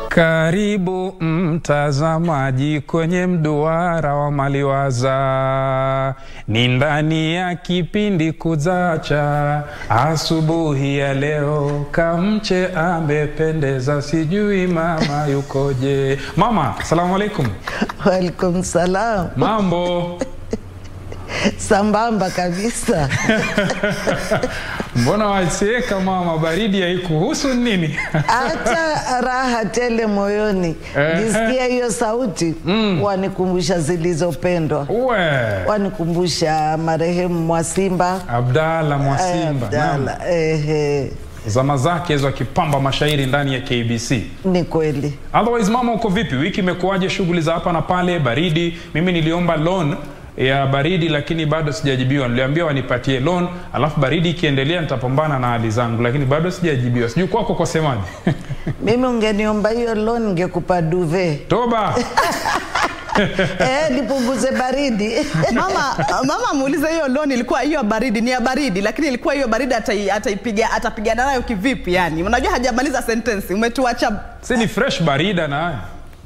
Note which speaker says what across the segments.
Speaker 1: Karibu mtazamaji kwenye mduara wa Maliwaza, ni ndani ya kipindi Kuzacha. Asubuhi ya leo Kamche amependeza, sijui mama yukoje. Mama, salamu alaikum.
Speaker 2: Walaikum salam.
Speaker 1: Mambo
Speaker 2: Sambamba kabisa.
Speaker 1: mbona wasieka mama, baridi haikuhusu nini?
Speaker 2: Hata raha tele moyoni.
Speaker 1: Ehe.
Speaker 2: Nisikia hiyo sauti wanikumbusha zilizopendwa,
Speaker 1: Uwe
Speaker 2: wanikumbusha marehemu Mwasimba
Speaker 1: Abdalla Mwasimba, naam.
Speaker 2: Abdalla. Ehe,
Speaker 1: zama zake hizo akipamba mashairi ndani ya KBC.
Speaker 2: ni kweli.
Speaker 1: Otherwise mama, uko vipi? Wiki imekuwaje? Shughuli za hapa na pale, baridi. Mimi niliomba loan ya baridi lakini bado sijajibiwa. Niliambia wanipatie loan, alafu baridi ikiendelea nitapambana na hali zangu, lakini bado sijajibiwa. Sijui kwako kwasemaje?
Speaker 2: Mimi ungeniomba hiyo loan ningekupa duve
Speaker 1: Toba
Speaker 2: eh, nipunguze baridi
Speaker 3: mama mama muulize hiyo loan ilikuwa hiyo baridi ni ya baridi lakini ilikuwa hiyo baridi atai- ataipiga atapigana nayo kivipi yani unajua hajamaliza sentence umetuacha
Speaker 1: si ni fresh barida na haya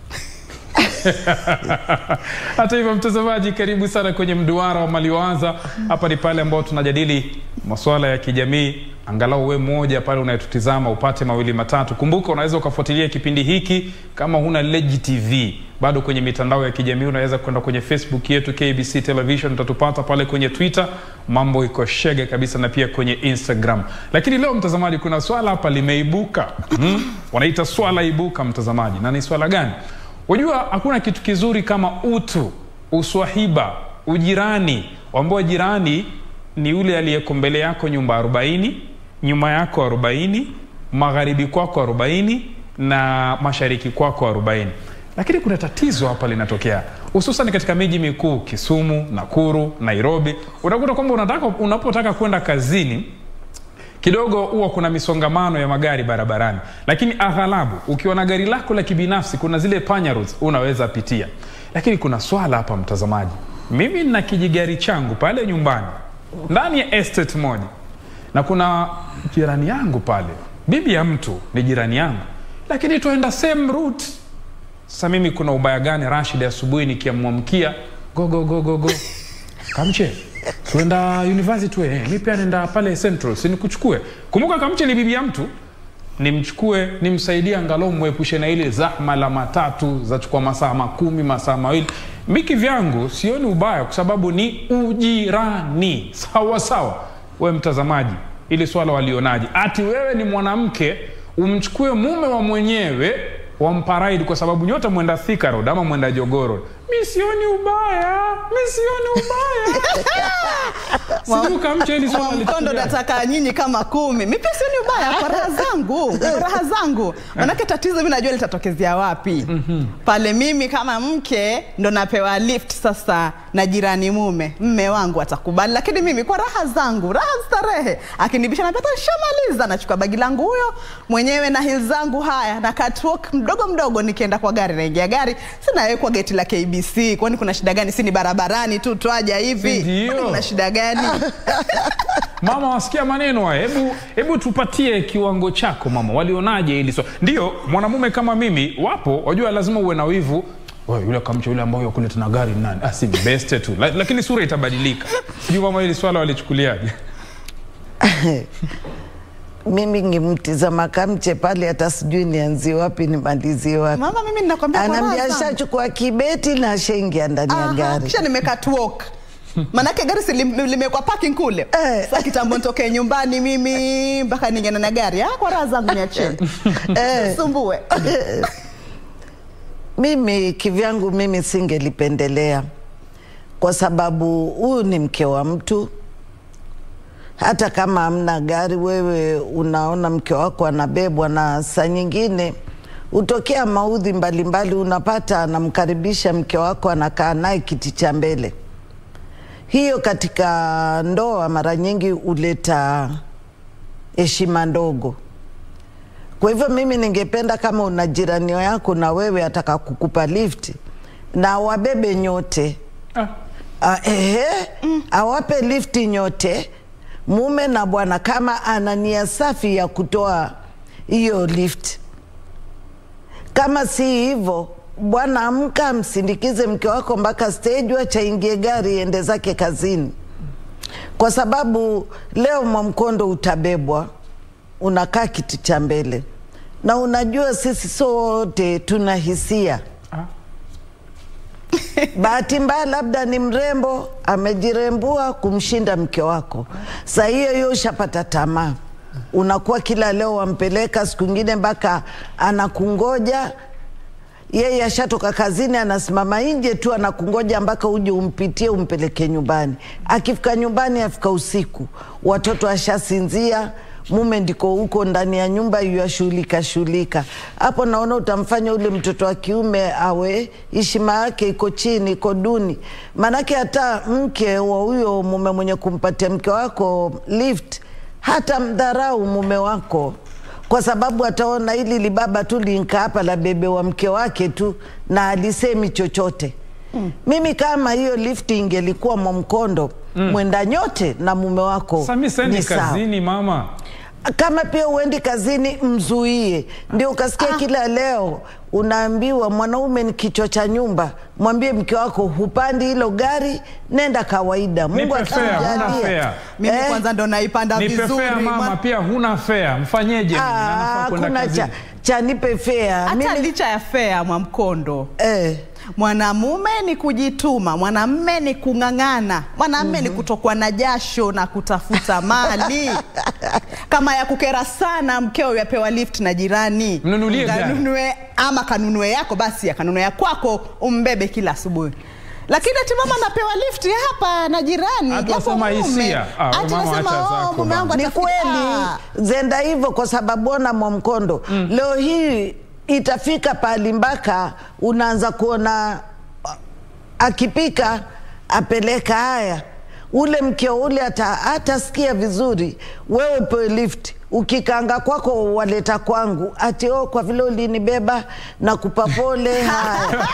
Speaker 1: hata hivyo mtazamaji karibu sana kwenye mduara wa maliwaza hapa ni pale ambao tunajadili masuala ya kijamii angalau we mmoja pale unayetutizama upate mawili matatu kumbuka unaweza ukafuatilia kipindi hiki kama huna legi tv bado kwenye mitandao ya kijamii unaweza kwenda kwenye facebook yetu kbc television utatupata pale kwenye twitter mambo iko shege kabisa na pia kwenye instagram lakini leo mtazamaji kuna swala hapa limeibuka hmm? wanaita swala ibuka mtazamaji na ni swala gani Wajua hakuna kitu kizuri kama utu, uswahiba, ujirani, ambao jirani ni yule aliyeko mbele yako nyumba 40, nyuma yako 40, magharibi kwako 40 na mashariki kwako 40. Lakini kuna tatizo hapa linatokea hususan katika miji mikuu Kisumu, Nakuru, Nairobi. Unakuta kwamba unataka unapotaka kwenda kazini kidogo huwa kuna misongamano ya magari barabarani, lakini aghalabu ukiwa na gari lako la kibinafsi kuna zile panya roads unaweza pitia. Lakini kuna swala hapa, mtazamaji, mimi nina kijigari changu pale nyumbani ndani ya estate moja, na kuna jirani yangu pale, bibi ya mtu ni jirani yangu, lakini tuenda same route. Sasa mimi kuna ubaya gani Rashid, asubuhi nikiamwamkia go go go go go Kamche, tuenda university we. Eh, mi pia nenda pale Central, si nikuchukue. Kumbuka Kamche ni bibi ya mtu, nimchukue nimsaidie, angalau mwepushe na ile zahma la matatu za chukua masaa makumi masaa mawili. Miki vyangu sioni ubaya, kwa sababu ni ujirani. Sawa sawa, we mtazamaji, ili swala walionaje? Ati wewe ni mwanamke umchukue mume wa mwenyewe wamparaidi kwa sababu nyote mwenda Thika Road ama mwenda Jogoro. Mi sioni ubaya, mi sioni ubaya. Sijui Kamche hili swala
Speaker 3: mkondo
Speaker 1: lichukuliaje?
Speaker 3: nataka nyinyi kama kumi mi pia sioni ubaya kwa raha zangu kwa raha zangu manake tatizo mi najua litatokezea wapi pale mimi kama mke ndo napewa lift sasa na jirani mume mme wangu atakubali lakini mimi kwa raha zangu raha starehe akinibisha napata shamaliza nachukua bagi langu huyo mwenyewe na hil zangu haya na catwalk mdogo mdogo nikienda kwa gari naingia gari sinawekwa geti la kbc kwani kuna shida gani si ni barabarani tu twaja hivi
Speaker 1: Ndio.
Speaker 3: Kwani kuna shida gani
Speaker 1: Mama, wasikia maneno haya? Hebu hebu tupatie kiwango chako mama, walionaje hili swala? Ndio mwanamume kama mimi, wapo wajua, lazima uwe na wivu Wewe, yule Kamche yule ambaye kule tuna gari ni nani? Ah, si ni beste tu, La- lakini sura itabadilika. Sijui mama, hili swala walichukuliaje?
Speaker 2: mimi ngimtizama Kamche pale, hata sijui nianzie wapi nimalizie wapi.
Speaker 3: mama mimi ninakwambia kwa raha
Speaker 2: Anaambia
Speaker 3: zangu.
Speaker 2: ashachukua kibeti na ashaingia ndani ya
Speaker 3: Aha,
Speaker 2: gari.
Speaker 3: kisha nimekatwalk manake gari si lim- limewekwa parking kule
Speaker 2: Eh.
Speaker 3: sa kitambo nitokee nyumbani mimi mpaka ningene na gari ah, kwa raha zangu niacheni
Speaker 2: Eh.
Speaker 3: sumbue
Speaker 2: Mimi kivyangu, mimi singelipendelea kwa sababu huyu ni mke wa mtu. Hata kama hamna gari, wewe unaona mke wako anabebwa, na saa nyingine hutokea maudhi mbalimbali, unapata anamkaribisha mke wako, anakaa naye kiti cha mbele. Hiyo katika ndoa mara nyingi huleta heshima ndogo. Kwa hivyo mimi ningependa kama una jirani yako na wewe ataka kukupa lift na wabebe nyote
Speaker 1: Ah,
Speaker 2: Ah, ehe, awape lifti nyote mume na bwana, kama ana nia safi ya kutoa hiyo lift. Kama si hivyo, bwana, amka, msindikize mke wako mpaka stage, wacha ingie gari ende zake kazini, kwa sababu leo Mwamkondo utabebwa, unakaa kiti cha mbele, na unajua sisi sote tuna hisia
Speaker 1: Ah.
Speaker 2: bahati mbaya labda ni mrembo amejirembua kumshinda mke wako, saa hiyo hiyo ushapata tamaa, unakuwa kila leo wampeleka, siku ingine mpaka anakungoja yeye ashatoka kazini, anasimama nje tu anakungoja mpaka uje umpitie umpeleke nyumbani. Akifika nyumbani, afika usiku, watoto ashasinzia, mume ndiko huko ndani ya nyumba yuashughulika shughulika. Hapo naona utamfanya ule mtoto wa kiume awe heshima yake iko chini, iko duni. Maanake hata mke wa huyo mume mwenye kumpatia mke wako lift hata mdharau mume wako kwa sababu ataona hili libaba tu linka hapa la bebe wa mke wake tu na alisemi chochote mm. Mimi kama hiyo lifti ingelikuwa Mwamkondo mm. mwenda nyote na mume wako
Speaker 1: Sasa mimi sendi
Speaker 2: ni sawa.
Speaker 1: kazini mama.
Speaker 2: Kama pia uendi kazini, mzuie. Ndio ukasikia kila leo unaambiwa mwanaume ni kichwa cha nyumba. Mwambie mke wako hupandi hilo gari, nenda kawaida. Mungu
Speaker 1: Nipe fare, huna
Speaker 2: akikujalia
Speaker 1: fare.
Speaker 3: mimi
Speaker 2: Eh?
Speaker 3: kwanza ndo naipanda
Speaker 1: Nipe
Speaker 3: vizuri
Speaker 1: fea mama,
Speaker 3: Mwa-
Speaker 1: pia huna fea, mfanyeje? mimi? Na nafaa
Speaker 2: Ah,
Speaker 1: kwenda
Speaker 2: kuna cha,
Speaker 1: kazini.
Speaker 2: cha nipe fea
Speaker 3: hata
Speaker 2: mimi
Speaker 3: licha ya fea Mwamkondo
Speaker 2: eh.
Speaker 3: mwanamume ni kujituma, mwanamme ni kung'ang'ana, mwanamme ni kutokwa na jasho na kutafuta mali. Kama ya kukera sana, mkeo yapewa lift na jirani,
Speaker 1: Mnunulie gari.
Speaker 3: Kanunue- ama kanunue yako, basi akanunue ya kwako, umbebe kila asubuhi. Lakini ati mama napewa lift hapa na jirani,
Speaker 1: Hata
Speaker 3: japo
Speaker 1: wasema
Speaker 3: mume.
Speaker 1: hisia. Ah, we
Speaker 3: Ati
Speaker 1: mama
Speaker 3: nasema,
Speaker 1: acha
Speaker 3: "Oh,
Speaker 1: zako
Speaker 3: mume wangu
Speaker 2: Ni
Speaker 3: atafi-
Speaker 2: kweli
Speaker 3: Ah."
Speaker 2: zenda hivyo, kwa sababu ona Mwamkondo leo hii itafika pahali mpaka unaanza kuona ah, akipika apeleka haya ule mkeo ule ata- atasikia vizuri, wewe pewe lift ukikanga kwako waleta kwangu, ati oh, kwa vile ulinibeba na kupa pole. Haya,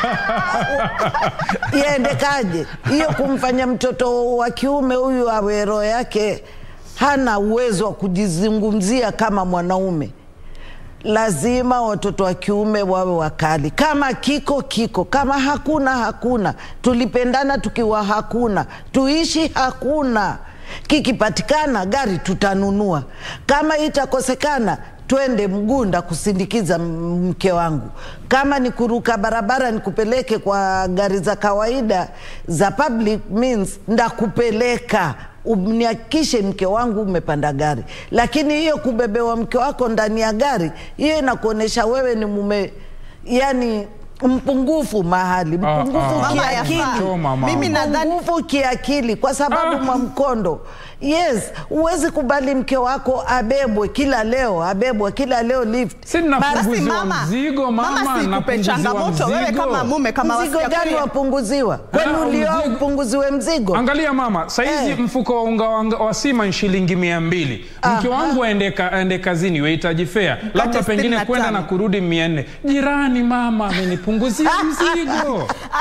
Speaker 2: iendekaje hiyo? Kumfanya mtoto wa kiume huyu awe roho yake hana uwezo wa kujizungumzia kama mwanaume. Lazima watoto wa kiume wawe wakali. Kama kiko kiko, kama hakuna hakuna. Tulipendana tukiwa hakuna, tuishi hakuna. Kikipatikana gari tutanunua, kama itakosekana twende Mgunda kusindikiza m- mke wangu. Kama ni kuruka barabara nikupeleke kwa gari za kawaida za public means, ndakupeleka nihakikishe mke wangu umepanda gari. Lakini hiyo kubebewa mke wako ndani ya gari, hiyo inakuonyesha wewe ni mume, yani mpungufu mahali, mpungufu
Speaker 1: ah.
Speaker 3: Mama
Speaker 2: kiakili,
Speaker 3: yafaa.
Speaker 1: Choma, mama.
Speaker 3: Mimi nadhani
Speaker 2: mpungufu kiakili, kwa sababu
Speaker 1: Ah.
Speaker 2: Mwamkondo, yes, huwezi kubali mke wako abebwe kila leo, abebwe kila leo lift
Speaker 1: Si
Speaker 3: basi
Speaker 1: napunguziwa
Speaker 3: mama,
Speaker 1: mzigo mama,
Speaker 3: mama sikupe
Speaker 1: napunguziwa
Speaker 3: changamoto wewe
Speaker 1: mzigo.
Speaker 3: kama mume kama
Speaker 2: mzigo
Speaker 3: wasikia
Speaker 2: gani
Speaker 3: kweli-
Speaker 2: wapunguziwa? Kwani
Speaker 1: Ah,
Speaker 2: ulioa
Speaker 1: mzigo-
Speaker 2: upunguziwe mzigo?
Speaker 1: Angalia mama, saizi
Speaker 2: Eh.
Speaker 1: mfuko wa unga wa, wa sima ni shilingi mia mbili. Mke wangu aende, ka, aende kazini wahitaji fea labda
Speaker 3: sitini
Speaker 1: pengine
Speaker 3: na
Speaker 1: kwenda
Speaker 3: tano.
Speaker 1: na kurudi mia nne. Jirani mama amenipunguzia mzigo.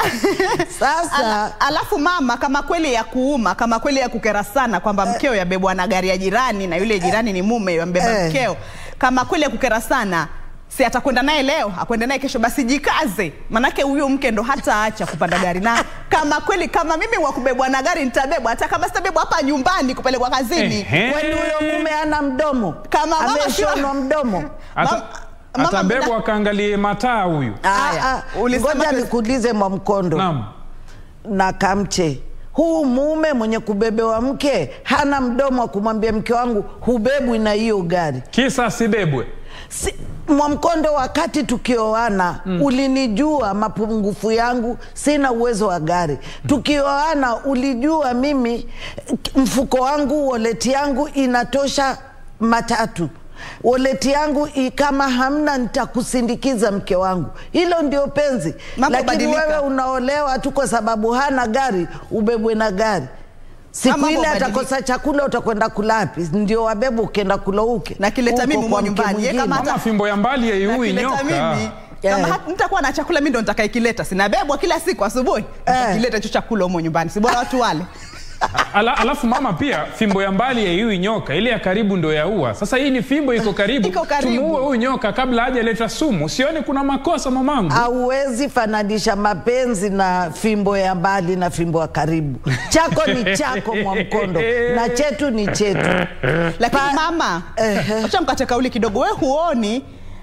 Speaker 2: Sasa
Speaker 3: Ala, alafu mama, kama kweli ya kuuma, kama kweli ya kukera sana kwamba mkeo yabebwa na gari ya jirani na yule jirani ni mume yambeba
Speaker 2: Eh.
Speaker 3: mkeo, kama kweli ya kukera sana si atakwenda naye leo akwenda naye kesho, basi jikaze, manake huyo mke ndo hataacha kupanda gari. Na kama kweli kama mimi wa kubebwa na gari nitabebwa, hata kama sitabebwa hapa nyumbani kupelekwa kazini.
Speaker 1: Ehe.
Speaker 2: kwani huyo mume ana mdomo?
Speaker 3: Kama mama
Speaker 2: ameshonwa
Speaker 3: siwa-
Speaker 2: mdomo?
Speaker 1: Ata-
Speaker 3: Mama- mama
Speaker 1: Atabebwa
Speaker 3: mda-
Speaker 1: akaangalie mataa huyu.
Speaker 3: Aya,
Speaker 2: Ah, ah,
Speaker 3: ulisema
Speaker 2: Ngoja
Speaker 3: tu-
Speaker 2: nikuulize Mwamkondo
Speaker 1: Naam.
Speaker 2: na Kamche, huu mume mwenye kubebewa mke hana mdomo wa kumwambia mke wangu hubebwi na hiyo gari?
Speaker 1: Kisa asibebwe.
Speaker 2: Si, Mwamkondo, wakati tukioana ulinijua mapungufu yangu, sina uwezo wa gari. Tukioana ulijua mimi eh, mfuko wangu, woleti yangu inatosha matatu woleti yangu i- kama hamna nitakusindikiza mke wangu. Hilo ndio penzi,
Speaker 3: Mambo
Speaker 2: lakini
Speaker 3: badilika.
Speaker 2: wewe unaolewa tu kwa sababu hana gari, ubebwe na gari. Siku
Speaker 3: Mambo
Speaker 2: ile
Speaker 3: badilika.
Speaker 2: atakosa chakula, utakwenda kulapi? Ndio wabebe ukienda kula uke
Speaker 3: Nakileta
Speaker 2: Uko
Speaker 3: mimi
Speaker 2: kwa
Speaker 3: humo
Speaker 2: mke
Speaker 3: nyumbani. Ye
Speaker 2: mwingine.
Speaker 3: kama hata-
Speaker 1: Mama fimbo ya mbali yaiui
Speaker 3: Nakileta
Speaker 1: nyoka.
Speaker 3: mimi kama
Speaker 2: Eh.
Speaker 3: hata nitakuwa na chakula mimi ndo nitakaikileta, sinabebwa kila siku asubuhi
Speaker 2: Eh.
Speaker 3: nitakileta hicho chakula humo nyumbani, si bora watu wale
Speaker 1: Ala, alafu mama pia fimbo ya mbali yaiui nyoka, ile ya karibu ndo yaua. Sasa hii ni fimbo iko karibu,
Speaker 3: Iko karibu.
Speaker 1: tumuue huyu nyoka kabla hajaleta sumu. Sioni kuna makosa mamangu.
Speaker 2: Hauwezi fananisha mapenzi na fimbo ya mbali na fimbo ya karibu. Chako ni chako Mwamkondo na chetu ni chetu.
Speaker 3: lakini
Speaker 2: Pa-
Speaker 3: mama
Speaker 2: Ehe.
Speaker 3: acha mkate kauli kidogo we huoni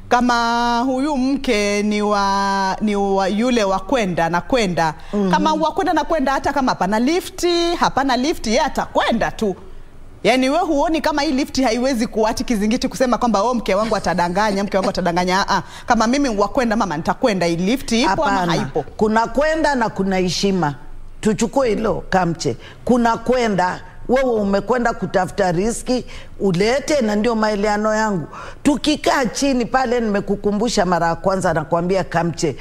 Speaker 3: kama huyu mke ni wa ni wa yule wa kwenda na kwenda kama wa kwenda na kwenda hata kama hapana lifti hapana lifti yeye atakwenda tu yaani we huoni kama hii lifti haiwezi kuati kizingiti kusema kwamba oh, mke wangu atadanganya mke wangu atadanganya Aa, kama mimi wa kwenda mama nitakwenda hii lifti ipo ama
Speaker 2: Hapana,
Speaker 3: haipo
Speaker 2: kuna kwenda na kuna heshima. Tuchukue hilo kamche, kuna kwenda wewe umekwenda kutafuta riski ulete, na ndio maeleano yangu. Tukikaa chini pale, nimekukumbusha mara ya kwanza, nakwambia Kamche,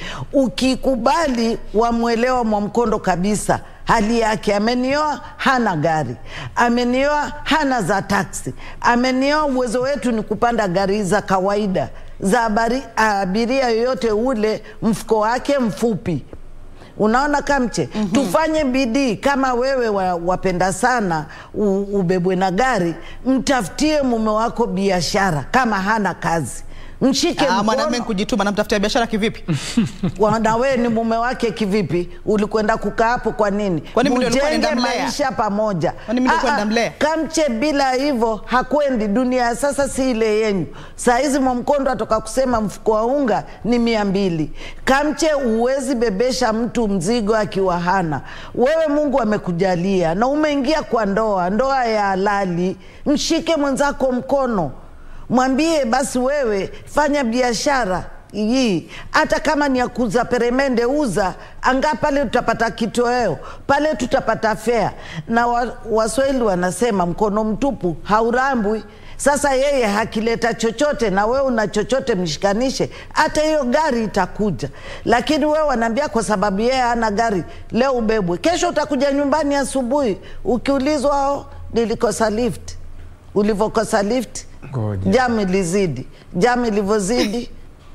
Speaker 2: ukikubali wamwelewa Mwamkondo kabisa hali yake. Amenioa hana gari, amenioa hana za taksi, amenioa uwezo wetu ni kupanda gari za kawaida za abari- abiria yoyote ule, mfuko wake mfupi Unaona Kamche, tufanye bidii. Kama wewe wa, wapenda sana u, ubebwe na gari, mtafutie mume wako biashara. Kama hana kazi, mshike
Speaker 3: Ah, mwanamume
Speaker 2: mkono.
Speaker 3: kujituma namtafutia biashara kivipi
Speaker 2: Wa- na wewe ni mume wake kivipi? Ulikwenda kukaa hapo kwa nini?
Speaker 3: Kwani mimi ndio nilikuwa
Speaker 2: Mjenge
Speaker 3: naenda Mlea?
Speaker 2: maisha pamoja.
Speaker 3: Kwani mimi ndio
Speaker 2: Ah,
Speaker 3: kwenda
Speaker 2: ah,
Speaker 3: Mlea?
Speaker 2: Kamche, bila hivyo hakwendi. Dunia ya sasa si ile yenyu. Saa hizi Mwamkondo atoka kusema mfuko wa unga ni mia mbili. Kamche, huwezi bebesha mtu mzigo akiwa hana. Wewe Mungu amekujalia na umeingia kwa ndoa, ndoa ya halali. Mshike mwenzako mkono, mwambie basi, wewe fanya biashara hii hata kama ni ya kuuza peremende uza anga pale tutapata kitoweo pale tutapata fea na wa, waswahili wanasema mkono mtupu haurambwi sasa yeye hakileta chochote na wewe una chochote mshikanishe hata hiyo gari itakuja lakini wewe wanaambia kwa sababu yeye hana gari leo ubebwe kesho utakuja nyumbani asubuhi ukiulizwa "Oh, nilikosa lift ulivyokosa lift
Speaker 1: Ngoja.
Speaker 2: jamu ilizidi jamu ilivyozidi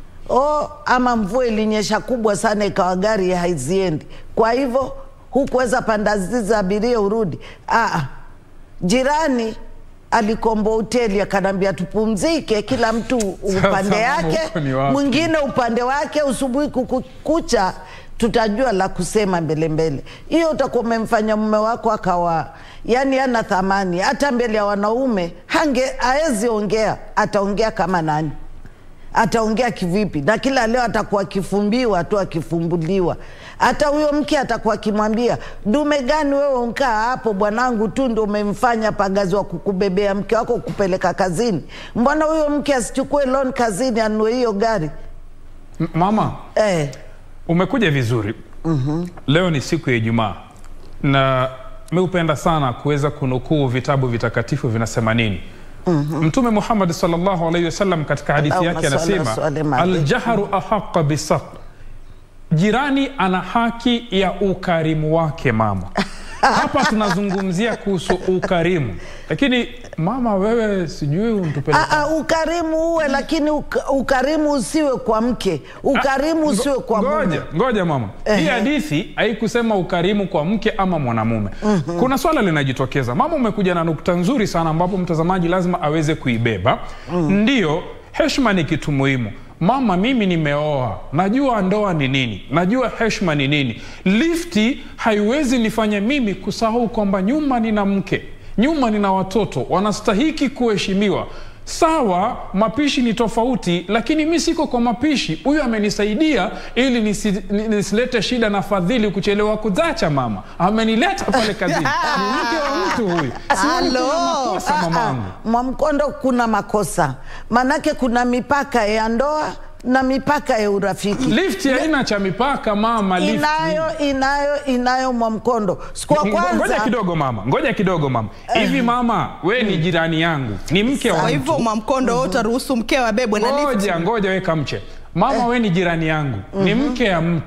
Speaker 2: oh, ama mvua ilinyesha kubwa sana ikawa gari haiziendi kwa hivyo hukuweza panda zizi abiria urudi ah, jirani alikomboa hoteli akanambia tupumzike kila mtu upande
Speaker 1: mama,
Speaker 2: yake
Speaker 1: huko ni wapi?
Speaker 2: mwingine upande wake usubuhi kukucha tutajua la kusema mbele mbele hiyo utakuwa umemfanya mume wako akawa yani ana thamani hata mbele ya wanaume hange aezi ongea ataongea kama nani ataongea kivipi na kila leo atakuwa akifumbiwa tu akifumbuliwa hata huyo mke atakuwa akimwambia dume gani wewe unkaa hapo bwanangu tu ndo umemfanya pagazi wa kukubebea mke wako kupeleka kazini mbona huyo mke asichukue loan kazini anue hiyo gari
Speaker 1: M- Mama,
Speaker 2: eh.
Speaker 1: umekuja vizuri. Leo ni siku ya Ijumaa na mi hupenda sana kuweza kunukuu vitabu vitakatifu vinasema nini. Mtume Muhammad sallallahu alaihi wasallam katika hadithi
Speaker 2: Allahumma
Speaker 1: yake
Speaker 2: salli
Speaker 1: anasema
Speaker 2: wa sallim alayhi.
Speaker 1: aljaharu ahaqa bisaq, jirani ana haki ya ukarimu wake. Mama, hapa tunazungumzia kuhusu ukarimu, lakini mama, wewe sijui untupeleka
Speaker 2: Aa, ukarimu uwe lakini uka, ukarimu usiwe kwa mke ukarimu
Speaker 1: Ngo-
Speaker 2: usiwe kwa mume
Speaker 1: ngoja, ngoja mama, hii
Speaker 2: Ehe.
Speaker 1: hadithi haikusema ukarimu kwa mke ama mwanamume. Kuna swala linajitokeza. Mama, umekuja na nukta nzuri sana ambapo mtazamaji lazima aweze kuibeba. Ndiyo, heshima ni kitu muhimu. Mama, mimi nimeoa, najua ndoa ni nini, najua heshima ni nini. Lifti haiwezi nifanya mimi kusahau kwamba nyuma nina mke, nyuma nina watoto, wanastahiki kuheshimiwa. Sawa, mapishi ni tofauti, lakini mi siko kwa mapishi. Huyu amenisaidia ili nisi, ni- nisilete shida na fadhili kuchelewa kuzacha. Mama amenileta pale kazini, ni mke wa mtu huyu. Sioni kuna
Speaker 3: Halo.
Speaker 1: makosa
Speaker 2: Ah,
Speaker 1: mamangu.
Speaker 2: ah, Mwamkondo, kuna makosa manake kuna mipaka ya ndoa na mipaka ya urafiki
Speaker 1: Lifti haina cha mipaka mama, lifti.
Speaker 2: inayo inayo inayo Mwamkondo siku ya
Speaker 1: Ngo- Ngoja
Speaker 2: kwanza
Speaker 1: kidogo mama, ngoja kidogo mama. Hivi mama, we ni jirani yangu, ni mke wa
Speaker 3: kwa
Speaker 1: mtu.
Speaker 3: hivyo mwamkondo mm utaruhusu mkeo abebwe na lift
Speaker 1: Ngoja ngoja, weka mche. Mama, we ni jirani yangu, ni mke ya mtu.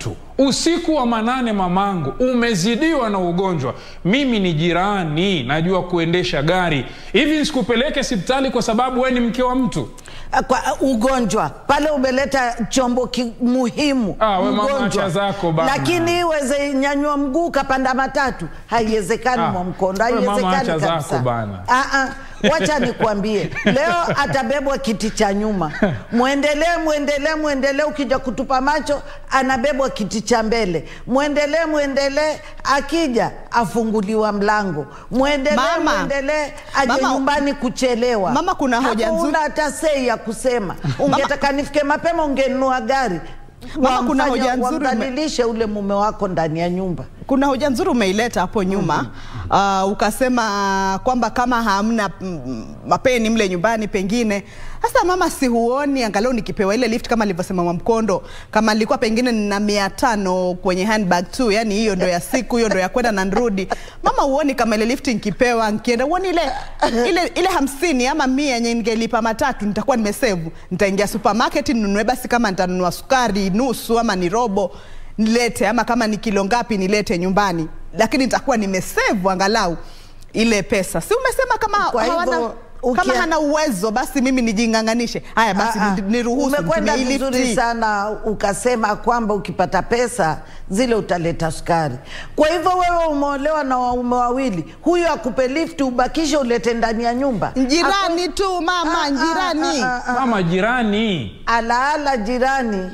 Speaker 1: usiku wa manane mamangu umezidiwa na ugonjwa mimi ni jirani najua kuendesha gari hivi nisikupeleke hospitali kwa sababu we ni mke wa mtu
Speaker 2: kwa ugonjwa pale umeleta chombo ki, muhimu
Speaker 1: Ah, we mama,
Speaker 2: mgonjwa.
Speaker 1: acha zako bana.
Speaker 2: lakini iweze nyanyua mguu kapanda matatu haiwezekani
Speaker 1: Ah,
Speaker 2: Mwamkondo,
Speaker 1: we mama,
Speaker 2: haiwezekani
Speaker 1: acha
Speaker 2: kabisa.
Speaker 1: zako bana.
Speaker 2: Ah, ah, wacha nikwambie leo atabebwa kiti cha nyuma mwendelee mwendelee mwendelee ukija kutupa macho anabebwa kiti cha mbele mwendelee mwendelee akija afunguliwa mlango mwendelee
Speaker 3: Mama.
Speaker 2: mwendelee aje
Speaker 3: Mama.
Speaker 2: nyumbani kuchelewa
Speaker 3: Mama, kuna hoja
Speaker 2: Hapo
Speaker 3: nzuri.
Speaker 2: huna hata sei ya kusema ungetaka nifike mapema ungenunua gari
Speaker 3: Mama, kuna
Speaker 2: Wamfanye-
Speaker 3: hoja nzuri ume-
Speaker 2: wamdhalilishe ule mume wako ndani ya nyumba
Speaker 3: kuna hoja nzuri umeileta hapo nyuma uh, ukasema kwamba kama hamna mm, mapeni mle nyumbani pengine sasa mama si huoni angalau nikipewa ile lift kama alivyosema Mwamkondo kama nilikuwa pengine nina mia tano kwenye handbag tu yani hiyo ndo ya siku hiyo ndo ya kwenda na nrudi mama huoni kama ile lift nikipewa nkienda huoni ile ile ile hamsini ama mia yenye ningelipa matatu nitakuwa nimesevu nitaingia supermarket ninunue basi kama nitanunua sukari nusu ama ni robo nilete ama kama ni kilo ngapi nilete nyumbani lakini nitakuwa nimesevu angalau ile pesa si umesema kama
Speaker 2: Kwa hivyo,
Speaker 3: hawana
Speaker 2: ukia-
Speaker 3: kama hana uwezo basi mimi nijing'ang'anishe haya basi
Speaker 2: Ah, ah.
Speaker 3: ni- niruhusu
Speaker 2: Umekwenda
Speaker 3: nitumie hii
Speaker 2: vizuri
Speaker 3: lifti.
Speaker 2: sana ukasema kwamba ukipata pesa zile utaleta sukari. Kwa hivyo wewe umeolewa na waume wawili, huyu akupe lifti ubakishe ulete ndani ya nyumba.
Speaker 3: Njirani tu mama,
Speaker 2: Ah, ah,
Speaker 3: njirani.
Speaker 2: ah, ah, ah.
Speaker 1: mama jirani
Speaker 2: Alaala jirani,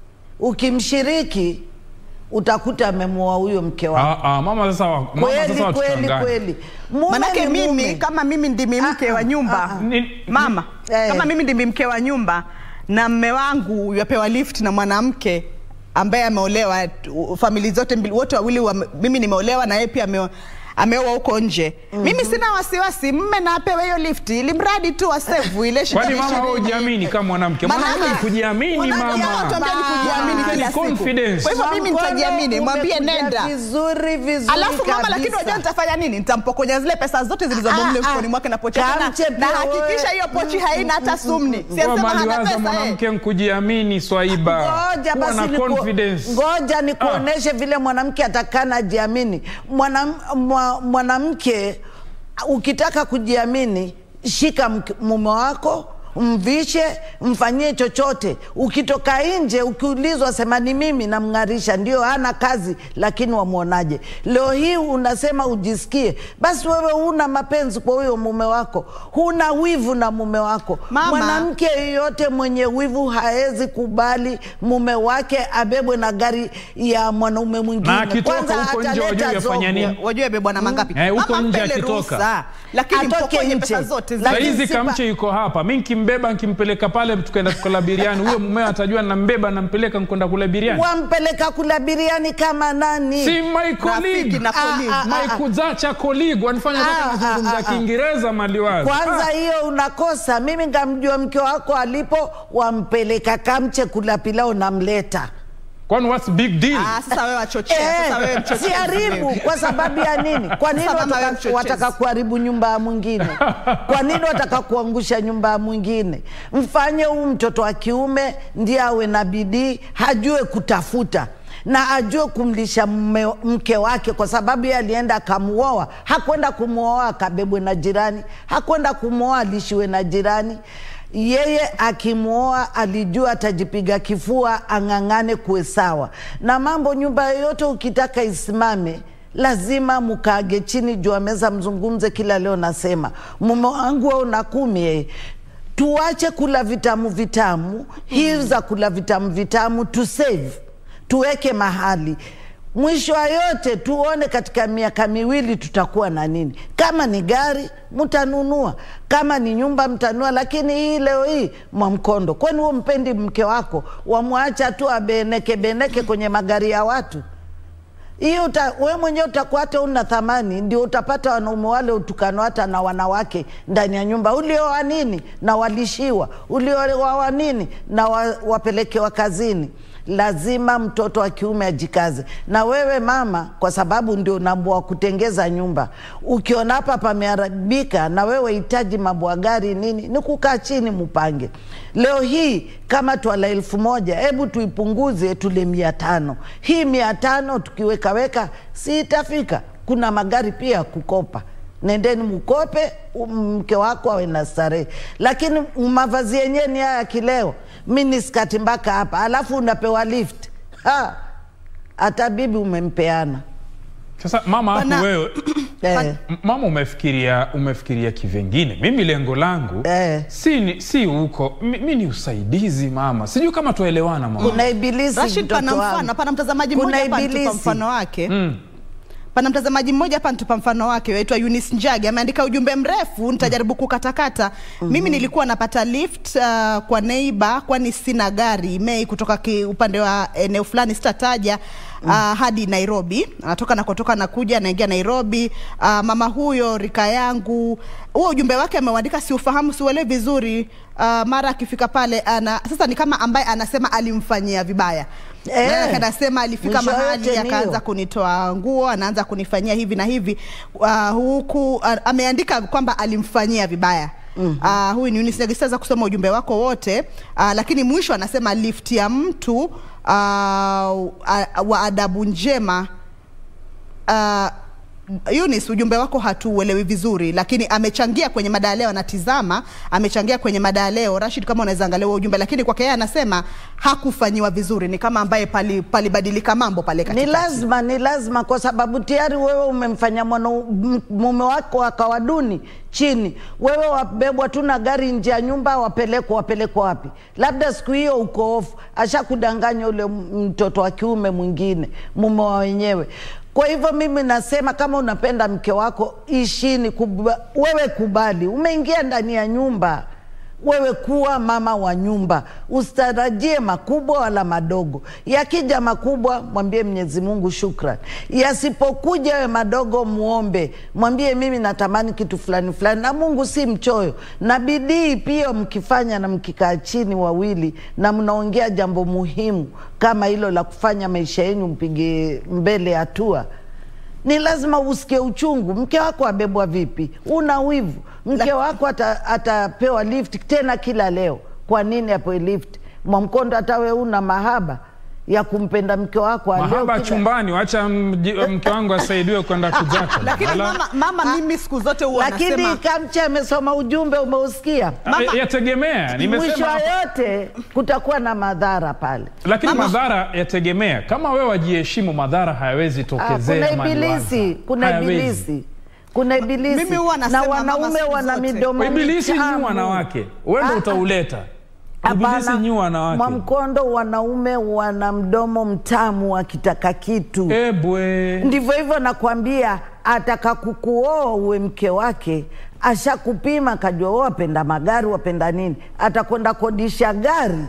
Speaker 2: ukimshiriki utakuta amemuoa huyo mke wako.
Speaker 1: ah, ah, mama sasa wa- mama
Speaker 2: Kweli
Speaker 1: sasa
Speaker 2: kweli
Speaker 1: watuchanganye.
Speaker 2: kweli. Mume
Speaker 3: Manake
Speaker 2: ni
Speaker 3: mimi
Speaker 2: mume.
Speaker 3: kama mimi ndimi mke
Speaker 2: Ah,
Speaker 3: wa
Speaker 2: ah,
Speaker 3: nyumba
Speaker 2: ah, ah.
Speaker 1: Ni-
Speaker 3: mama
Speaker 2: Eh.
Speaker 3: kama mimi ndimi mke wa nyumba na mme wangu yapewa lift na mwanamke ambaye ameolewa tu- famili zote mbili wote wawili wame, mimi nimeolewa na yeye pia ame, ameoa huko nje mimi sina wasiwasi mme na apewe hiyo lift ili mradi tu wasevu ile
Speaker 1: kwani
Speaker 3: shilingi
Speaker 1: mama wewe
Speaker 3: ishirini.
Speaker 1: hujiamini kama mwanamke
Speaker 3: Manake-
Speaker 1: mwanamke ni kujiamini
Speaker 2: Mwanamke
Speaker 1: mama
Speaker 3: Watuambia ni kujiamini
Speaker 1: Ah,
Speaker 3: kila
Speaker 1: ni
Speaker 3: siku.
Speaker 1: confidence.
Speaker 3: Kwa hivyo mimi
Speaker 2: Mkono
Speaker 3: nitajiamini, mwambie
Speaker 2: umekuja
Speaker 3: nenda.
Speaker 2: vizuri vizuri
Speaker 3: Alafu mama, lakini
Speaker 2: kabisa.
Speaker 3: unajua nitafanya nini? Nitampokonya zile pesa zote zilizomo
Speaker 2: Ah,
Speaker 3: mle
Speaker 2: ah.
Speaker 3: mfukoni mwake na pochi yake na,
Speaker 2: Kamche
Speaker 3: na
Speaker 2: pia
Speaker 3: hakikisha
Speaker 2: wewe.
Speaker 3: hiyo pochi haina hata sumni.
Speaker 1: Kwa
Speaker 3: Siyasema hana
Speaker 1: maliwaza
Speaker 3: pesa eh.
Speaker 1: mwanamke nkujiamini swaiba
Speaker 2: Ngoja
Speaker 1: Kuwa
Speaker 2: basi
Speaker 1: na
Speaker 2: niku-
Speaker 1: confidence
Speaker 2: ngoja nikuoneshe vile mwanamke atakana ajiamini. Mwanam- mwa- Mwanamke ukitaka kujiamini, shika mke- mume wako mvishe mfanyie chochote. Ukitoka nje ukiulizwa, sema ni mimi namng'arisha, ndio hana kazi, lakini wamwonaje? Leo hii unasema ujisikie, basi wewe huna mapenzi kwa huyo mume wako, huna wivu na mume wako.
Speaker 3: Mama.
Speaker 2: Mwanamke yeyote mwenye wivu haezi kubali mume wake abebwe na gari ya mwanaume mwingine.
Speaker 1: Na akitoka
Speaker 2: Kwanza
Speaker 1: huko nje
Speaker 2: ataleta
Speaker 1: wajue yafanya
Speaker 2: zogo.
Speaker 1: nini?
Speaker 3: Wajue bebe bwana mangapi?
Speaker 1: Eh, huko
Speaker 3: Mama,
Speaker 1: nje
Speaker 3: mpe ile
Speaker 1: akitoka.
Speaker 3: ruhusa. Lakini
Speaker 2: Atoke
Speaker 3: mpokonye
Speaker 2: nje.
Speaker 3: pesa zote
Speaker 2: Lakini
Speaker 3: zile.
Speaker 1: saizi
Speaker 2: sipa-
Speaker 1: kamche yuko hapa mi nkimbeba nkimpeleka pale tukaenda tukala biriani huyo mumeo atajua nambeba nampeleka nkwenda kula biriani
Speaker 2: Wampeleka kula biriani kama nani?
Speaker 1: si my
Speaker 3: Rafiki
Speaker 1: colleague
Speaker 3: na colleague.
Speaker 2: Ah, ah,
Speaker 1: my kuzacha colleague wanifanya
Speaker 2: Ah,
Speaker 1: mpaka
Speaker 2: ah,
Speaker 1: nazungumza
Speaker 2: ah, ah.
Speaker 1: kiingereza maliwazi
Speaker 2: Kwanza hiyo unakosa. Mimi ngamjua mke wako alipo, wampeleka kamche kula pilau, namleta
Speaker 1: kwani what's big deal
Speaker 3: Ah, sasa wewe wachochea. Sasa wewe
Speaker 2: Eh,
Speaker 3: mchochezi
Speaker 2: siharibu
Speaker 3: wewe.
Speaker 2: kwa sababu ya nini? Kwa nini
Speaker 3: Sasa mama wewe
Speaker 2: wataka,
Speaker 3: mchochezi.
Speaker 2: wataka kuharibu nyumba ya mwingine? Kwa nini wataka kuangusha nyumba ya mwingine? Mfanye huu mtoto wa kiume ndiye awe na bidii, hajue kutafuta na ajue kumlisha mme, mke wake, kwa sababu yeye alienda akamuoa. Hakwenda kumwoa akabebwe na jirani, hakwenda kumwoa alishiwe na jirani yeye akimwoa alijua atajipiga kifua ang'ang'ane kuwe sawa na mambo. Nyumba yoyote ukitaka isimame lazima mkaage chini juu ya meza, mzungumze. Kila leo nasema mume wangu au na kumi yeye tuache kula vitamu vitamu hii za kula vitamu vitamu tu save tuweke mahali mwisho wa yote tuone katika miaka miwili tutakuwa na nini. Kama ni gari mtanunua, kama ni nyumba mtanunua, lakini hii leo hii Mwamkondo, kwani huo mpendi mke wako, wamwacha tu abeneke beneke kwenye magari ya watu? hiyo uta, we mwenyewe utakuwa hata una thamani, ndio utapata wanaume wale utukano hata na wanawake ndani ya nyumba. Ulioa nini na walishiwa, ulioa nini na wa, wapelekewa kazini. lazima mtoto wa kiume ajikaze. Na wewe mama, kwa sababu ndio nambwa wa kutengeza nyumba, ukiona hapa pameharibika na wewe hitaji mambo ya gari nini, ni kukaa chini mupange. Leo hii kama twala elfu moja, hebu tuipunguze tule mia tano. Hii mia tano tukiwekaweka, si itafika? Kuna magari pia ya kukopa nendeni mkope, um, mke wako awe na starehe. Lakini mavazi yenyewe ni haya kileo, mini skati mpaka hapa, alafu unapewa lift. Ha, hata bibi umempeana
Speaker 1: Sasa mama hapo
Speaker 3: Bana-
Speaker 1: wewe
Speaker 2: eh.
Speaker 1: M- mama umefikiria umefikiria kivengine mimi lengo langu
Speaker 2: Eh.
Speaker 1: si ni- si huko mi, mi ni usaidizi mama sijui kama tuelewana mama
Speaker 2: Kuna ibilisi
Speaker 3: Rashid, pana
Speaker 2: mtoto
Speaker 3: mfano,
Speaker 2: wangu.
Speaker 3: pana mtazamaji
Speaker 2: Kuna
Speaker 3: mmoja hapa anatupa
Speaker 2: ibilisi.
Speaker 3: mfano wake
Speaker 1: mm.
Speaker 3: pana mtazamaji mmoja hapa nitupa mfano wake waitwa Eunice Njagi ameandika ujumbe mrefu nitajaribu kukatakata mimi nilikuwa napata lift uh, kwa neiba kwani sina gari mei kutoka ki, upande wa eneo fulani sitataja uh, hadi Nairobi anatoka nakotoka nakuja anaingia Nairobi uh, mama huyo rika yangu huo ujumbe wake ameuandika siufahamu siuelewi vizuri uh, mara akifika pale ana sasa ni kama ambaye anasema alimfanyia vibaya
Speaker 2: Eh.
Speaker 3: Maana anasema alifika
Speaker 2: Mwisho
Speaker 3: mahali
Speaker 2: yote ni
Speaker 3: akaanza
Speaker 2: hiyo.
Speaker 3: kunitoa nguo, anaanza kunifanyia hivi na hivi uh, huku uh, ameandika kwamba alimfanyia vibaya mm -hmm. uh, huyu ni Eunice Njagi. Sitaweza kusoma ujumbe wako wote uh, lakini mwisho anasema lift ya mtu uh, uh, wa adabu njema uh, Eunice, ujumbe wako hatuuelewi vizuri, lakini amechangia kwenye mada ya leo, anatizama, amechangia kwenye mada ya leo. Rashid, kama unaweza angalia huo ujumbe, lakini kwake yeye anasema hakufanyiwa vizuri, ni kama ambaye pali- palibadilika mambo pale
Speaker 2: Ni
Speaker 3: katikati.
Speaker 2: lazima, ni lazima, kwa sababu tayari wewe umemfanya mwana m- mume wako akawa duni chini. Wewe wabebwa tu na gari nje ya nyumba, wapelekwa wapelekwa wapi? Labda siku hiyo uko off, ashakudanganya ule m- mtoto wa kiume mwingine, mume wa wenyewe. Kwa hivyo mimi nasema kama unapenda mke wako, ishini kuba, wewe kubali, umeingia ndani ya nyumba wewe kuwa mama wa nyumba, usitarajie makubwa wala madogo. Yakija makubwa, mwambie Mwenyezi Mungu shukran. Yasipokuja we madogo, muombe, mwambie mimi natamani kitu fulani fulani, na Mungu si mchoyo. Na bidii pia mkifanya na mkikaa chini wawili na mnaongea jambo muhimu kama hilo la kufanya maisha yenu mpige mbele hatua ni lazima usikie uchungu. Mke wako abebwa vipi? Una wivu? Mke wako ata- atapewa lift tena kila leo. Kwa nini apewe lift? Mwamkondo, hata we una mahaba ya kumpenda mke wako aleo
Speaker 1: mahaba
Speaker 2: kila-
Speaker 1: chumbani wacha mji- mke wangu asaidiwe kwenda kujaka
Speaker 3: Lakini
Speaker 1: Ala-
Speaker 3: mama, mama mimi siku zote huwa
Speaker 2: Lakini
Speaker 3: nasema
Speaker 2: Kamche amesoma ujumbe, umeusikia?
Speaker 3: Mama-
Speaker 1: Ah, yategemea
Speaker 2: Mwisho
Speaker 1: nimesema hapa.
Speaker 2: yote kutakuwa na madhara pale.
Speaker 1: lakini
Speaker 3: Mama-
Speaker 1: madhara yategemea kama wewe wajiheshimu madhara hayawezi
Speaker 2: Ah,
Speaker 1: tokezea
Speaker 2: kuna ibilisi,
Speaker 1: maliwaza.
Speaker 2: kuna
Speaker 1: Hayawezi.
Speaker 2: ibilisi, kuna ibilisi
Speaker 3: Mimi huwa
Speaker 2: na
Speaker 3: nasema mama
Speaker 2: wanaume
Speaker 3: siku
Speaker 2: wana
Speaker 3: zote.
Speaker 2: midomo
Speaker 1: ibilisi
Speaker 2: michafu.
Speaker 1: nyi wanawake wewe ndo
Speaker 2: Ah,
Speaker 1: utauleta ibilisi
Speaker 2: Hapana,
Speaker 1: nyi wanawake
Speaker 2: Mwamkondo, wanaume wana mdomo mtamu wakitaka kitu.
Speaker 1: ebwe
Speaker 2: Ndivyo hivyo nakwambia, ataka kukuoa uwe mke wake, ashakupima kajua wewe wapenda magari, wapenda nini, atakwenda kodisha gari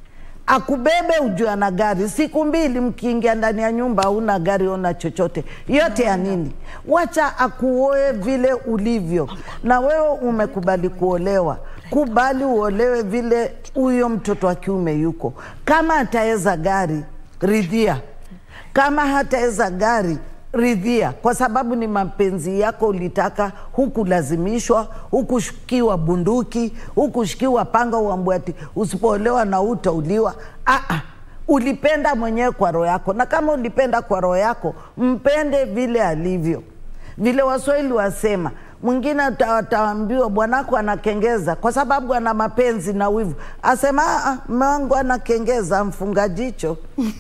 Speaker 2: akubebe ujue ana gari. Siku mbili mkiingia ndani ya nyumba hauna gari, ona chochote, yote ya nini? Wacha akuoe vile ulivyo, na wewe umekubali kuolewa, kubali uolewe vile huyo mtoto wa kiume yuko. Kama ataweza gari, ridhia. Kama hataweza gari ridhia, kwa sababu ni mapenzi yako, ulitaka, hukulazimishwa, hukushikiwa bunduki, hukushikiwa panga uambwe ati usipoolewa na utauliwa. Aa, ulipenda mwenyewe kwa roho yako, na kama ulipenda kwa roho yako, mpende vile alivyo. Vile Waswahili wasema, mwingine ata- ataambiwa bwanako anakengeza kwa sababu ana mapenzi na wivu, asema "Ah, mme wangu anakengeza, mfunga jicho.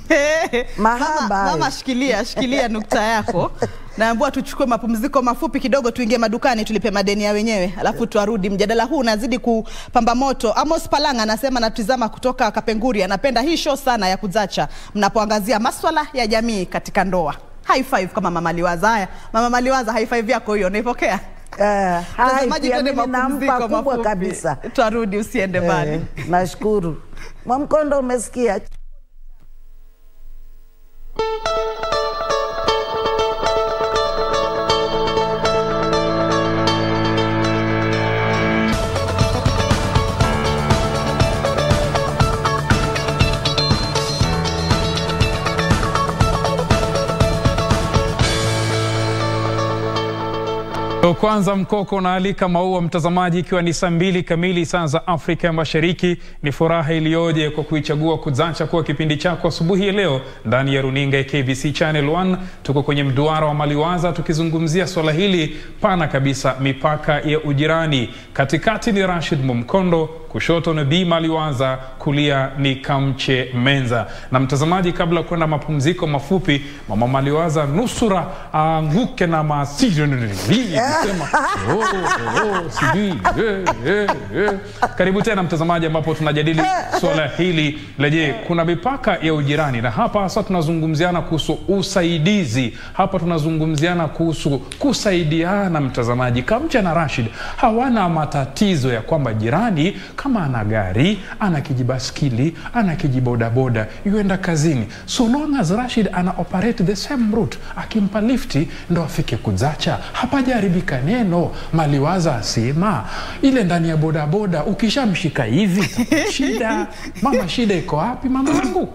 Speaker 2: Mahaba
Speaker 3: mama,
Speaker 2: hayo.
Speaker 3: mama shikilia shikilia nukta yako naambua tuchukue mapumziko mafupi kidogo tuingie madukani tulipe madeni ya wenyewe alafu tuarudi mjadala huu unazidi kupamba moto amos palanga anasema natizama kutoka kapenguri anapenda hii show sana ya kuzacha mnapoangazia maswala ya jamii katika ndoa high five kama mama liwaza haya mama maliwaza high five yako hiyo unaipokea
Speaker 2: Eh, hai,
Speaker 3: Mtazamaji,
Speaker 2: pia
Speaker 3: twende
Speaker 2: mimi nampa
Speaker 3: mapumziko
Speaker 2: kubwa
Speaker 3: mafupi.
Speaker 2: kabisa.
Speaker 3: Twarudi, usiende mbali.
Speaker 2: Eh, nashukuru Mwamkondo, umesikia?
Speaker 1: kwanza mkoko unaalika maua mtazamaji, ikiwa ni saa mbili kamili saa za Afrika ya Mashariki. Ni furaha iliyoje kwa kuichagua Kuzacha kuwa kipindi chako asubuhi ya leo ndani ya runinga ya KBC Channel 1. Tuko kwenye mduara wa Maliwaza tukizungumzia swala hili pana kabisa, mipaka ya ujirani. Katikati ni Rashid Mumkondo, kushoto ni Bi Maliwaza, kulia ni Kamche Menza. Na mtazamaji, kabla ya kwenda mapumziko mafupi, mama Maliwaza nusura aanguke na masiri sema oh, oh, sijui eh, eh, eh. Karibu tena mtazamaji, ambapo tunajadili swala hili la je, kuna mipaka ya ujirani, na hapa hasa tunazungumziana kuhusu usaidizi. Hapa tunazungumziana kuhusu kusaidiana. Mtazamaji, Kamcha na Rashid hawana matatizo ya kwamba jirani kama ana gari, ana kijibaskili, ana kijibodaboda, yuenda kazini, so long as Rashid ana operate the same route, akimpa lifti ndo afike Kuzacha, hapajaharibika neno. Maliwaza asema ile ndani ya bodaboda ukishamshika hivi shida. Mama, shida iko wapi mama yangu?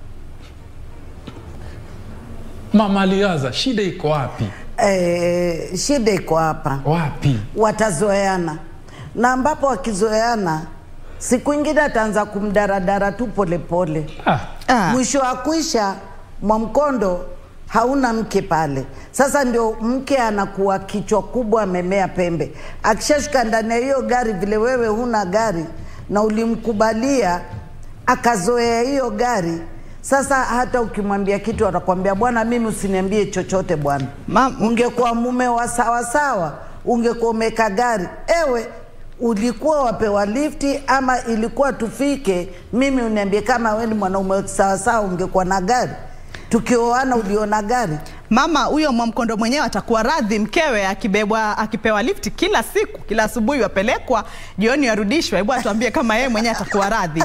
Speaker 1: Mama Liwaza, shida iko wapi?
Speaker 2: Eh, shida iko hapa,
Speaker 1: Wapi?
Speaker 2: watazoeana na ambapo wakizoeana, siku ingine ataanza kumdaradara tu polepole
Speaker 1: Ah,
Speaker 3: Ah.
Speaker 2: mwisho wa kuisha Mwamkondo hauna mke pale. Sasa ndio mke anakuwa kichwa kubwa, amemea pembe. Akishashuka ndani ya hiyo gari, vile wewe huna gari na ulimkubalia akazoea hiyo gari, sasa hata ukimwambia kitu atakwambia bwana, mimi usiniambie chochote bwana.
Speaker 3: Mam-
Speaker 2: Ungekuwa mume wa sawasawa, ungekuwa umeka gari ewe ulikuwa wapewa lifti ama ilikuwa tufike mimi uniambie kama we ni mwanaume sawasawa ungekuwa na gari tukioana uliona gari
Speaker 3: Mama huyo Mwamkondo mwenyewe atakuwa radhi mkewe akibebwa akipewa lifti kila siku, kila asubuhi wapelekwa, jioni warudishwa. Hebu atuambie kama yeye mwenyewe atakuwa radhi.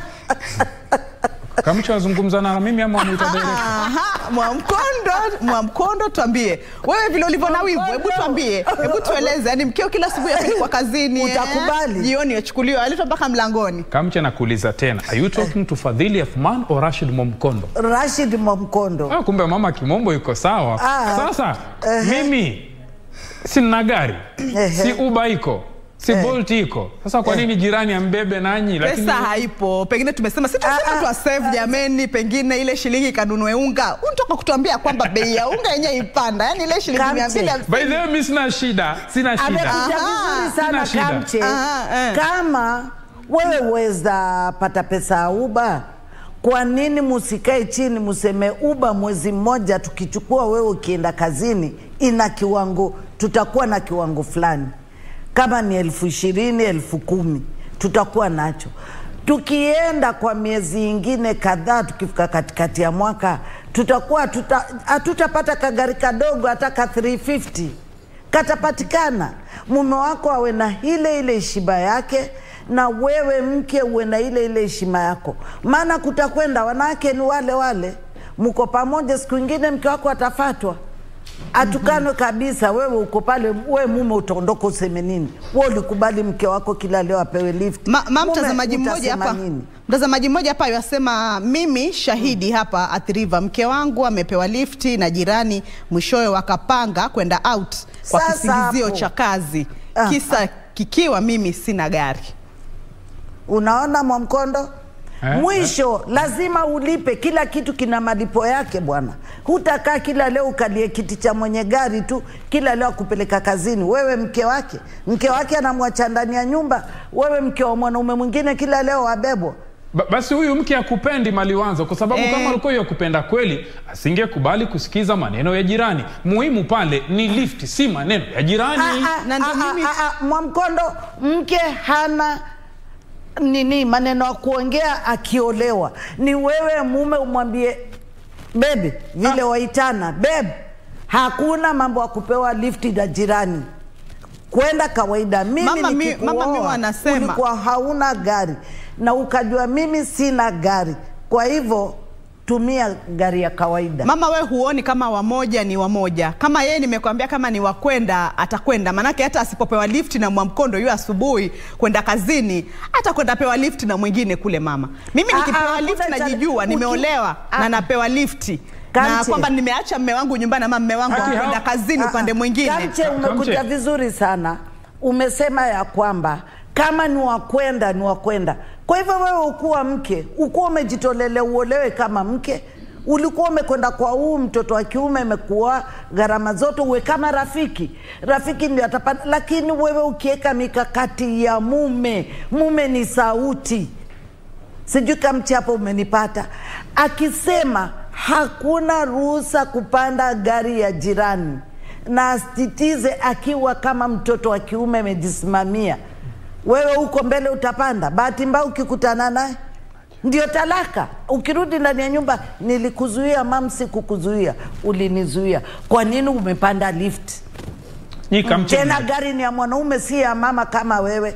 Speaker 1: Kamcha azungumza na mimi ama mwita direct?
Speaker 3: Aha, Mwamkondo, Mwamkondo, tuambie wewe vile ulivyo na wivu, hebu tuambie, hebu tueleze, yani mkeo kila asubuhi apelekwa kazini, eh,
Speaker 2: Utakubali?
Speaker 3: jioni achukuliwa, aletwa mpaka mlangoni.
Speaker 1: Kamcha nakuuliza tena, are you talking to Fadhili Athman or Rashid Momkondo?
Speaker 2: Rashid Mwamkondo
Speaker 1: Ah, kumbe mama kimombo yuko sawa.
Speaker 2: Ah.
Speaker 1: Sasa mimi sina gari, si Uber iko, si Bolt iko. Sasa kwa nini jirani ambebe nanyi? Lakini
Speaker 3: Pesa haipo, pengine tumesema si tuseme
Speaker 2: Ah, ah,
Speaker 3: tu save jameni, pengine ile shilingi kanunue unga. Unatoka kutuambia kwamba bei ya unga yenyewe ipanda, yani ile shilingi
Speaker 2: Kamche.
Speaker 3: mia mbili
Speaker 1: by the way, mimi sina shida, sina shida.
Speaker 2: amekuja
Speaker 3: Aha,
Speaker 2: vizuri sana
Speaker 1: sina shida.
Speaker 2: Kamche
Speaker 3: Aha, eh.
Speaker 2: kama wewe uweza pata pesa ya uba kwa nini musikae chini museme uba mwezi mmoja tukichukua wewe ukienda kazini ina kiwango tutakuwa na kiwango fulani kama ni elfu ishirini elfu kumi tutakuwa nacho tukienda kwa miezi ingine kadhaa tukifika katikati ya mwaka tutakuwa hatuta- hatutapata kagari kadogo hata ka 350 katapatikana mume wako awe na ile ile heshima yake na wewe mke uwe na ile ile heshima yako maana kutakwenda wanawake ni wale wale mko pamoja siku ingine mke wako atafatwa atukanwe kabisa wewe uko pale we mume utaondoka useme nini we ulikubali mke wako kila leo apewe lift
Speaker 3: Ma, ma
Speaker 2: Mume
Speaker 3: mtazamaji mmoja
Speaker 2: utasema
Speaker 3: hapa
Speaker 2: nini?
Speaker 3: mtazamaji mmoja hapa yasema mimi shahidi hapa athiriva mke wangu amepewa lifti na jirani mwishowe wakapanga kwenda out kwa
Speaker 2: Sasa
Speaker 3: kisingizio
Speaker 2: hapo.
Speaker 3: cha kazi
Speaker 2: Ah,
Speaker 3: kisa kikiwa mimi sina gari
Speaker 2: unaona mwamkondo
Speaker 1: Eh,
Speaker 2: mwisho lazima ulipe kila kitu kina malipo yake bwana hutakaa kila leo ukalie kiti cha mwenye gari tu kila leo akupeleka kazini wewe mke wake mke wake anamwacha ndani ya nyumba wewe mke wa mwanaume mwingine kila leo wabebwa
Speaker 1: Ba- basi huyu mke akupendi Maliwazo, kwa sababu
Speaker 3: Eh.
Speaker 1: kama alikuwa yakupenda kweli asingekubali kusikiza maneno ya jirani. Muhimu pale ni lift, si maneno ya jirani.
Speaker 2: Ah, ah,
Speaker 3: Na ndio
Speaker 2: ah,
Speaker 3: mimi-
Speaker 2: ah, ah, Mwamkondo, mke hana nini maneno ya kuongea akiolewa. Ni wewe mume umwambie bebi vile waitana beb, hakuna mambo ya kupewa lifti na jirani kwenda kawaida. Mimi
Speaker 3: Mama, mi-
Speaker 2: nikikuoa,
Speaker 3: mama, mi wanasema-
Speaker 2: ulikuwa hauna gari na ukajua mimi sina gari, kwa hivyo tumia gari ya kawaida.
Speaker 3: Mama, we huoni kama wamoja ni wamoja? Kama yeye nimekwambia kama ni wakwenda atakwenda, manake hata asipopewa lifti na Mwamkondo yu asubuhi kwenda kazini, atakwenda pewa lifti na mwingine kule. Mama, mimi
Speaker 2: Ah,
Speaker 3: nikipewa
Speaker 2: ah,
Speaker 3: lifti
Speaker 2: kuna cha-
Speaker 3: najijua,
Speaker 2: uki-
Speaker 3: nimeolewa
Speaker 2: ah.
Speaker 3: na napewa lifti na
Speaker 2: Kamche.
Speaker 3: kwamba nimeacha mme wangu nyumbani ama mme wangu
Speaker 1: Haki
Speaker 3: amekwenda
Speaker 1: hao-
Speaker 3: kazini
Speaker 2: Ah,
Speaker 3: upande
Speaker 2: ah.
Speaker 3: mwingine
Speaker 2: Kamche, umekuja
Speaker 1: Kamche.
Speaker 2: vizuri sana. Umesema ya kwamba kama ni wakwenda ni wakwenda. Kwa hivyo wewe ukuwa mke, ukuwa umejitolelea uolewe kama mke, ulikuwa umekwenda kwa huu mtoto wa kiume, imekuwa gharama zote, uwe kama rafiki. Rafiki ndio atapata, lakini wewe ukiweka mikakati ya mume, mume ni sauti sijui kamchi hapo umenipata akisema hakuna ruhusa kupanda gari ya jirani na asititize akiwa kama mtoto wa kiume amejisimamia wewe huko mbele utapanda bahati mbaya ukikutana naye ndio talaka ukirudi ndani ya nyumba nilikuzuia mam sikukuzuia ulinizuia kwa nini umepanda lift
Speaker 1: Nyi Kamche
Speaker 2: tena
Speaker 1: mna-
Speaker 2: gari ni ya mwanaume si ya mama kama wewe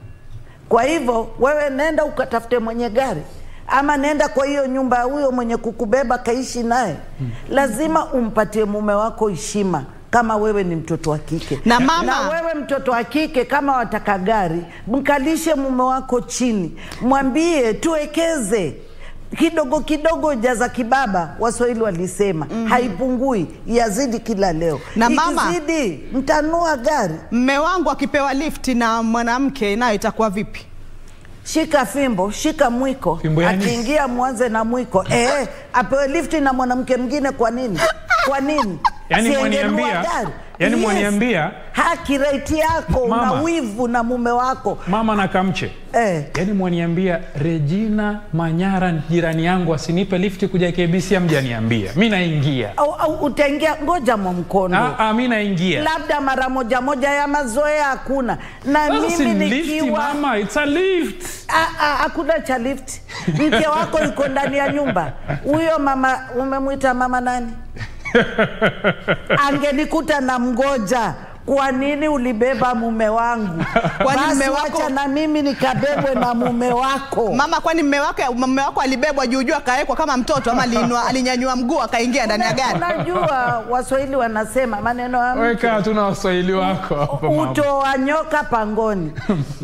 Speaker 2: kwa hivyo wewe nenda ukatafute mwenye gari ama nenda kwa hiyo nyumba ya huyo mwenye kukubeba kaishi naye lazima umpatie mume wako heshima kama wewe ni mtoto wa kike
Speaker 3: Na mama-
Speaker 2: na wewe mtoto wa kike kama wataka gari mkalishe mume wako chini mwambie tuwekeze kidogo kidogo jaza kibaba waswahili walisema haipungui yazidi kila leo
Speaker 3: Na mama-
Speaker 2: ikizidi mtanua gari
Speaker 3: mme wangu akipewa lifti na mwanamke nayo itakuwa vipi
Speaker 2: shika fimbo shika mwiko
Speaker 1: Fimbo ya nini?
Speaker 2: akiingia mwanze na mwiko eh, apewe lifti na mwanamke mwingine kwa nini kwa nini
Speaker 1: Yaani
Speaker 2: Si angenunua
Speaker 1: mwaniambia-
Speaker 2: gari?
Speaker 1: yaani mwaniambia-
Speaker 2: haki raiti yako
Speaker 1: Mama.
Speaker 2: una wivu na mume wako
Speaker 1: mama na Kamche
Speaker 2: eh.
Speaker 1: yaani mwaniambia Regina Manyara jirani yangu asinipe lifti kuja KBC, amjaniambia mi naingia.
Speaker 2: au, au utaingia ngoja mwa mkono
Speaker 1: Ah, ah, mi naingia.
Speaker 2: labda mara moja moja ya mazoea hakuna na
Speaker 1: Sasa si
Speaker 2: mimi
Speaker 1: lifti
Speaker 2: nikiwa
Speaker 1: mama, it's a lift.
Speaker 2: Ah, ah, hakuna cha lift. Mke wako yuko ndani ya nyumba. Huyo mama umemwita mama nani? Angenikuta na mgoja. Kwa nini ulibeba mume wangu?
Speaker 3: Kwani
Speaker 2: Basi
Speaker 3: mume wako-
Speaker 2: wacha na mimi nikabebwe na mume wako.
Speaker 3: mama kwani mme wake mme wako alibebwa juujuu akawekwa kama mtoto ama aliinua alinyanyua mguu akaingia ndani ya gari
Speaker 2: Unajua Waswahili wanasema maneno ya mke
Speaker 1: Weka tuna waswahili wako hapa mama.
Speaker 2: utoa nyoka pangoni.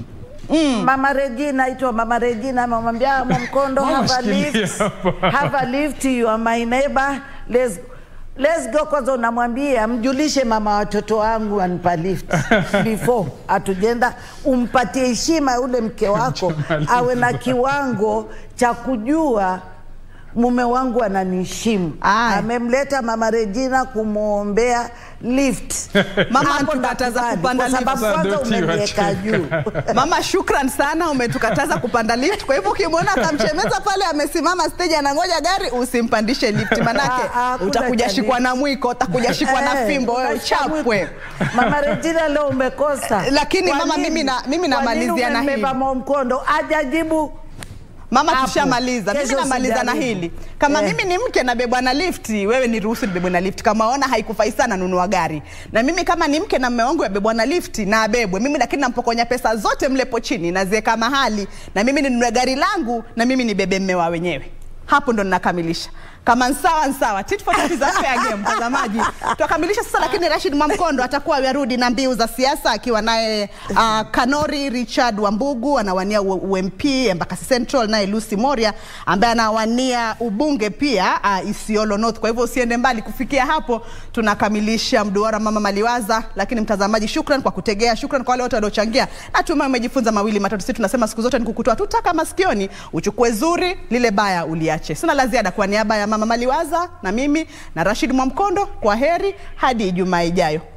Speaker 2: Mama Regina aitwa Mama Regina amemwambia Mwamkondo
Speaker 1: Mama,
Speaker 2: have a
Speaker 1: shikilia
Speaker 2: lift.
Speaker 1: hapa.
Speaker 2: Have a lift you are my neighbor. Let's Let's go kwanza unamwambia mjulishe mama watoto wangu anipa lift before atujenda umpatie heshima yule mke wako
Speaker 1: Jamaliza.
Speaker 2: awe na kiwango cha kujua mume wangu ananiheshimu
Speaker 3: Aya.
Speaker 2: amemleta mama Regina kumwombea lift
Speaker 3: Mama
Speaker 2: Hapo
Speaker 3: tukataza
Speaker 2: ndakubali,
Speaker 3: kupanda
Speaker 2: kwa sababu
Speaker 1: lift.
Speaker 2: kwanza
Speaker 1: Sasa ndio
Speaker 2: umeniweka
Speaker 1: tiwa
Speaker 2: juu
Speaker 3: mama shukran sana umetukataza kupanda lift kwa hivyo ukimwona kamchemeza pale amesimama stage anangoja gari usimpandishe lift manake
Speaker 2: Ah, ah, hakuna
Speaker 3: utakuja
Speaker 2: cha
Speaker 3: shikwa
Speaker 2: lift.
Speaker 3: na mwiko utakuja shikwa na
Speaker 2: Eh,
Speaker 3: fimbo wewe
Speaker 2: unashika
Speaker 3: uchapwe
Speaker 2: mwiko. Mama Regina leo umekosa.
Speaker 3: Lakini
Speaker 2: Kwa
Speaker 3: mama,
Speaker 2: nini?
Speaker 3: mimi na- mimi
Speaker 2: Kwa
Speaker 3: namalizia
Speaker 2: nini
Speaker 3: na hili.
Speaker 2: umembeba Mwamkondo ajajibu
Speaker 3: mama
Speaker 2: Hapo.
Speaker 3: tushamaliza mimi
Speaker 2: Kesho
Speaker 3: namaliza na
Speaker 2: usijaribu.
Speaker 3: hili kama
Speaker 2: Eh.
Speaker 3: mimi ni mke nabebwa na lifti wewe ni ruhusu nibebwe na lifti kama ona haikufai sana nunua gari na mimi kama ni mke na mme wangu yabebwa na lifti na abebwe mimi lakini nampokonya pesa zote mlepo chini naziweka mahali na mimi ninunue gari langu na mimi nibebe mme wa wenyewe hapo ndo ninakamilisha kama nsawa nsawa tit for tat is a fair game mtazamaji tuakamilisha sasa lakini Rashid Mwamkondo atakuwa yarudi na mbiu za siasa akiwa naye uh, Kanori Richard Wambugu anawania U- UMP Embakasi Central naye Lucy Moria ambaye anawania ubunge pia uh, Isiolo North kwa hivyo usiende mbali kufikia hapo tunakamilisha mduara mama Maliwaza lakini mtazamaji shukran kwa kutegea shukran kwa wale wote waliochangia natumai umejifunza mawili matatu sisi tunasema siku zote ni kukutoa tu taka masikioni uchukue zuri lile baya uliache sina la ziada kwa niaba ya mama Maliwaza na mimi na Rashid Mwamkondo kwa heri hadi Ijumaa ijayo